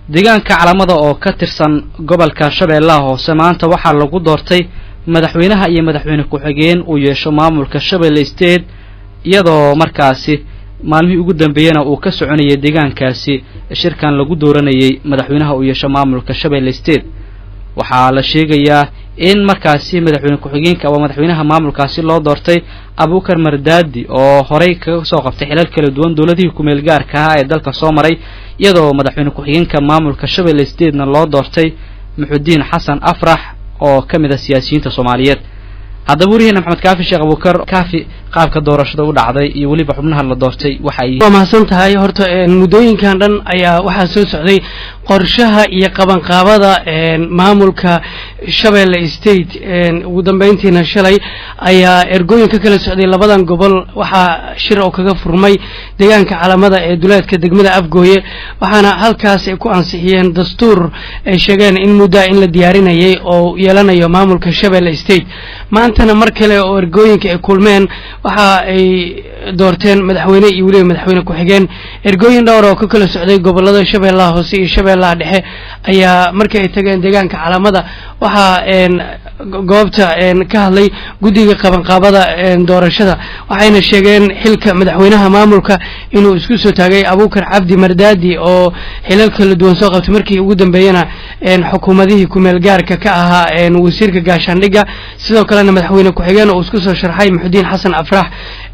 deegaanka calamada oo ka tirsan gobolka shabeellaha hoose maanta waxaa lagu doortay madaxweynaha iyo madaxweyne ku-xigeen uu yeesho maamulka shabeelle state iyadoo markaasi maalmihii ugu dambeeyena uu ka soconayay deegaankaasi shirkan lagu dooranayay madaxweynaha uu yeesho maamulka shabeelle state waxaa la sheegayaa in markaasi madaxweyne ku-xigeenka ama madaxweynaha maamulkaasi loo doortay abukar mardaadi oo horey kaga soo qabtay xilal kala duwan dowladihii kumeel gaarka ahaa ee dalka soo maray iyadoo madaxweyne ku-xigeenka maamulka shabeelle statena loo doortay muxudiin xasan afrax oo ka mid ah siyaasiyiinta soomaaliyeed haddaba weriheena maxamed kaafi sheekh abukar kaafi qaabka doorashada u dhacday iyo weliba xubnaha la doortay waxa ay waa mahadsan tahay horta muddooyinkan dhan ayaa waxaa soo socday qorshaha iyo qabanqaabada maamulka shabeelle state ugu dambeyntiina shalay ayaa ergooyin ka kala socday labadan gobol waxaa shir oo kaga furmay deegaanka calamada ee duleedka degmada afgooye waxaana halkaas ay ku ansixiyeen dastuur ay sheegeen in muddaa in la diyaarinayay oo yeelanayo maamulka shabeelle state maantana mar kale oo ergooyinka ay kulmeen waxa ay doorteen madaxweyne iyo weliba madaxweyne ku-xigeen ergooyin dhowr oo ka kala socday gobolada shabeellaha hoose iyo shabeellaha dhexe ayaa markii ay tageen deegaanka calamada waxaa goobta ka hadlay guddiga qabanqaabada doorashada waxayna sheegeen xilka madaxweynaha maamulka inuu isku soo taagay abukar cabdi mardaadi oo xilal kala duwan soo qabtay markii ugu dambeeyena xukuumadihii kumeel gaarka ka ahaa wasiirka gaashaandhigga sidoo kalena madaxweyne ku-xigeen oo isku soo sharxay muxudiin xasan afrax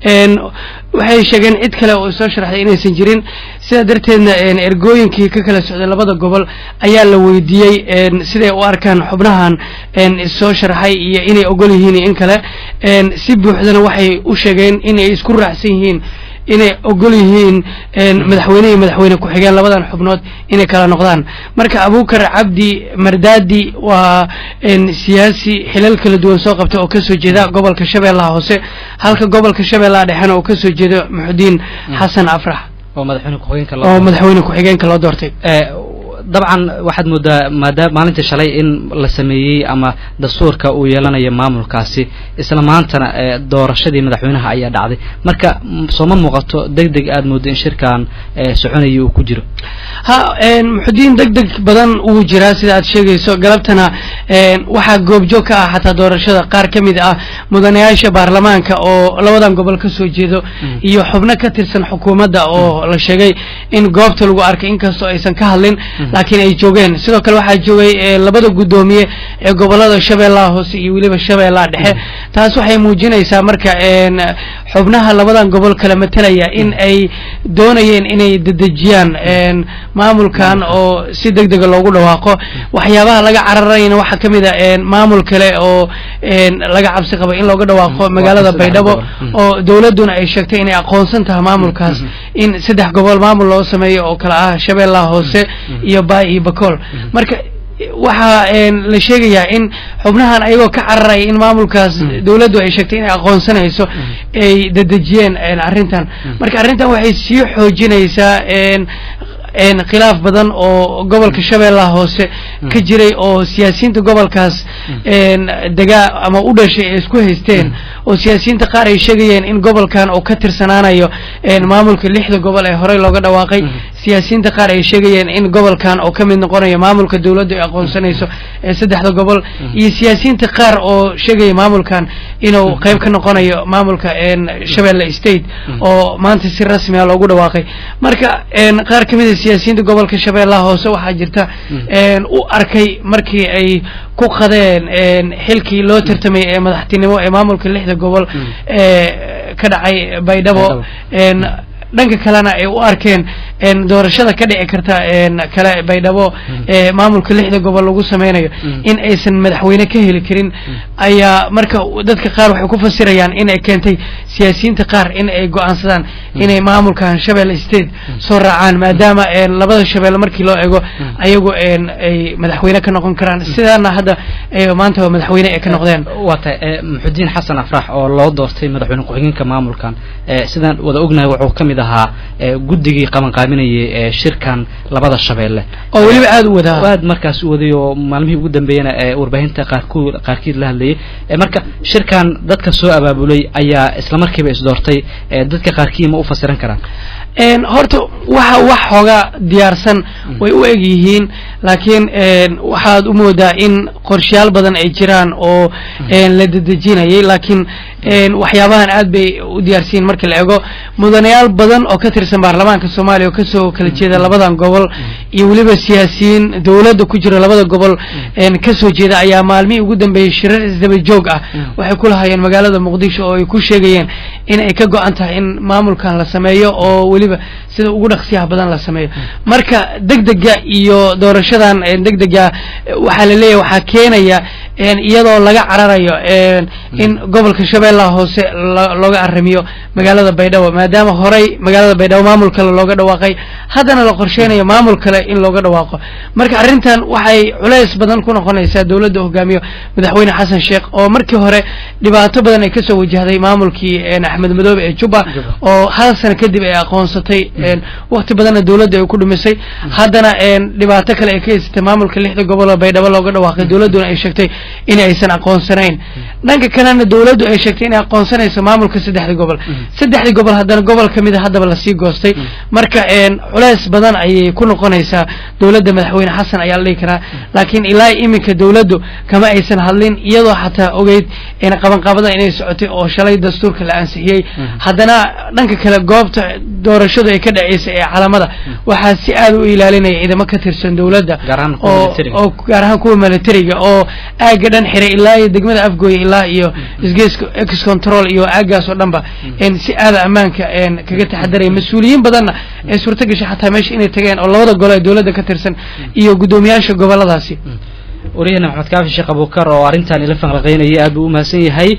waxay sheegeen cid kale oo soo sharaxday inaysan jirin sidaa darteedna ergooyinkii ka kala socday labada gobol ayaa la weydiiyey siday u arkaan xubnahan soo sharaxay iyo inay ogol yihiin iyo in kale si buuxdana waxay u sheegeen inay isku raacsan yihiin inay ogol yihiin madaxweyne iyo madaxweyne ku-xigeen labadan xubnood inay kala noqdaan marka abukar cabdi mardaadi waa siyaasi xilal kala duwan soo qabta oo kasoo jeeda gobolka shabeellaha hoose halka gobolka shabeellaha dhexena oo kasoo jeedo muxudiin xasan afrax oo madaxweyne ku-xigeenka oo madaxweyne ku-xigeenka loo doortay dabcan waxaad moodaa maadaama maalintii shalay in la sameeyey ama dastuurka uu yeelanayo maamulkaasi isla maantana doorashadii madaxweynaha ayaa dhacday marka sooma muuqato deg deg aad moodo in shirkan soconaya uu ku jiro ha muxudiin deg deg badan uu jiraa sida aad sheegayso galabtana waxaa goobjoog ka ah xataa doorashada qaar ka mid ah mudanayaasha baarlamaanka oo labadan gobol ka soo jeedo iyo xubno ka tirsan xukuumadda oo la sheegay in goobta lagu arkay inkastoo aysan ka hadlin laakiin ay joogeen sidoo kale waxaa joogay labada guddoomiye ee gobolada shabeellaha hoose iyo weliba shabeellaha dhexe taas waxay muujinaysaa marka xubnaha labadan gobol kala matelaya in ay doonayeen inay dedejiyaan maamulkan oo si deg dega loogu dhawaaqo waxyaabaha laga cararayna waxaa ka mid a maamul kale oo laga cabsi qabo in looga dhawaaqo magaalada baydhabo oo dowladduna ay sheegtay inay aqoonsan tahay maamulkaas in saddex gobol maamul loo sameeyo oo kale ah shabeellaha hoose iyo baay iyo bakool marka waxaa la sheegayaa in xubnahan ayagoo ka cararaya in maamulkaas dowladdu ay sheegtay inay aqoonsanayso ay dedejiyeen arrintan marka arrintan waxay sii xoojinaysaa khilaaf badan oo gobolka shabeellaha hoose ka jiray oo siyaasiyiinta gobolkaas degaa ama u dhashay ay isku haysteen oo siyaasiyiinta qaar ay sheegayeen in gobolkan oo ka tirsanaanayo maamulka lixda gobol ee horey looga dhawaaqay siyaasiyiinta qaar ay sheegayeen in gobolkan oo ka mid noqonayo maamulka dowladdu ay aqoonsanayso ee saddexda gobol iyo siyaasiyiinta qaar oo sheegaya maamulkan inuu qayb ka noqonayo maamulka shabeelle state oo maanta si rasmi a loogu dhawaaqay marka qaar ka mid a siyaasiyiinta gobolka shabeellaha hoose waxaa jirta u arkay markii ay ku qadeen xilkii loo tartamay ee madaxtinimo ee maamulka lixda gobol ee ka dhacay baydhabo dhanka kalena ay u arkeen doorashada ka dhici karta kale baydhabo ee maamulka lixda gobol lagu sameynayo in aysan madaxweyne ka heli karin ayaa marka dadka qaar waxay ku fasirayaan in ay keentay siyaasiyiinta qaar in ay go-aansadaan inay maamulkan shabeelle state soo raacaan maadaama labada shabeelle markii loo ego ayagu ay madaxweyne ka noqon karaan sidaana hadda maanta madaxweyne ay ka noqdeen waa tahay muxudiin xasan afrax oo loo doortay madaxweyne ku-xigeenka maamulkan sidaan wada ognahay wuxuu ka mid mid ahaa guddigii qabanqaabinayay ee shirkan labada shabeelle oo weliba aada u wadaa aad markaas u waday oo maalmihii ugu dambeeyana ee warbaahinta qaarku qaarkiid la hadlayay marka shirkan dadka soo abaabulay ayaa isla markiiba isdoortay dadka qaarkii ma u fasiran karaan horta waxa wax xoogaa diyaarsan way u eg yihiin laakiin waxaad u moodaa in qorshayaal badan ay jiraan oo la dedejinayay laakiin waxyaabahan aad bay u diyaarsiyin marka la ego mudanayaal badan oo ka tirsan baarlamaanka soomaaliya oo kasoo kala jeeda labadan gobol iyo weliba siyaasiyiin dowladda ku jira labada gobol kasoo jeeda ayaa maalmihii ugu dambeeyey shirar isdaba joog ah waxay ku lahaayeen magaalada muqdisho oo ay ku sheegayeen in ay ka go-an tahay in maamulkan la sameeyo oo weliba sida ugu dhaqsiyaha badan la sameeyo marka degdega iyo doorashadan degdega waxaa la leeyahay waxaa keenaya iyadoo laga cararayo in gobolka shabeellaha hoose looga aramiyo magaalada baydhabo maadaama horey magaalada baydhabo maamul kale looga dhawaaqay haddana la qorsheynayo maamul kale in looga dhawaaqo marka arrintan waxay culays badan ku noqonaysaa dowladda hogaamiyo madaxweyne xasan sheekh oo markii hore dhibaato badan ay kasoo wajahday maamulkii axmed madoobe ee jubba oo hal sano kadib ay aqoonsatay wakti badanna dowladda ay ku dhumisay haddana dhibaato kale ay ka haysatay maamulka lixda gobol oo baydhabo looga dhawaaqay dowladduna ay sheegtay in aysan aqoonsanayn dhanka kalena dowladdu ay sheegtay inay aqoonsanayso maamulka saddexda gobol saddexdii gobol haddana gobol ka mida haddaba lasii goostay marka culeys badan ayay ku noqonaysaa dowladda madaxweyne xasan ayaa la dhihi karaa laakiin ilaa iminka dowladdu kama aysan hadlin iyadoo xataa ogeyd qabanqaabadan inay socotay oo shalay dastuurka la ansixiyey haddana dhanka kale goobta doorashadu ay ka dhaceysay ee calamada waxaa si aad u ilaalinaya ciidamo ka tirsan dowladda oo gaar ahaan kuwa militariga oo aagga dhan xiray ilaa iyo degmada afgooya ilaa iyo isgeeska ex control iyo aaggaas oo dhanba si aada ammaanka kaga taxadaraya mas-uuliyiin badanna ee suurta gashay xataa meesha inay tageen oo labada golo ee dowladda ka tirsan iyo guddoomiyaasha goboladaasi wariyahena maxamed kaafi sheekh abuukar oo arrintan ila fanqlaqaynayay aad buu u mahadsan yahay